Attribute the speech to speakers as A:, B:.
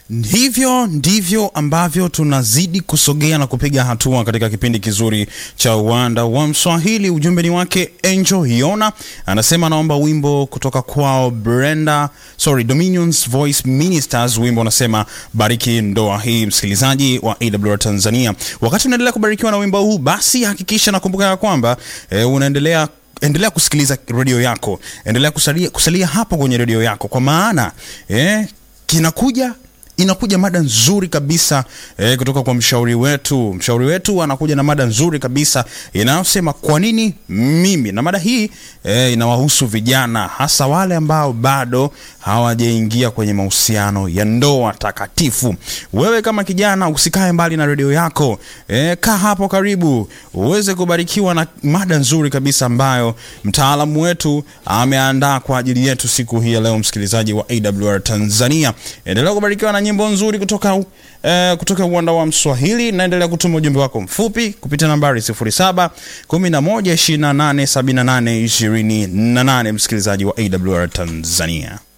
A: Hivyo ndivyo ambavyo tunazidi kusogea na kupiga hatua katika kipindi kizuri cha uwanda wa Mswahili. Ujumbe ni wake Angel Hiona, anasema anaomba wimbo kutoka kwao Brenda, sorry, Dominions Voice Ministers. Wimbo unasema bariki ndoa hii. Msikilizaji wa AWR Tanzania, wakati unaendelea kubarikiwa na wimbo huu, basi hakikisha nakumbuka ya kwamba eh, unaendelea endelea kusikiliza redio yako, endelea kusalia, kusalia hapo kwenye redio yako, kwa maana eh, kinakuja inakuja mada nzuri kabisa eh, kutoka kwa mshauri wetu. Mshauri wetu anakuja na mada nzuri kabisa inayosema kwa nini mimi, na mada hii eh, inawahusu vijana, hasa wale ambao bado hawajaingia kwenye mahusiano ya ndoa takatifu. Wewe kama kijana, usikae mbali na redio yako eh, kaa hapo karibu uweze kubarikiwa na mada nzuri kabisa ambayo mtaalamu wetu ameandaa kwa ajili yetu siku hii ya leo. Msikilizaji wa AWR Tanzania, endelea kubarikiwa na nyimbo nzuri kutoka eh, kutoka uwanda wa Mswahili. Naendelea kutuma ujumbe wako mfupi kupitia nambari 07 11 28 78 28. Msikilizaji wa AWR Tanzania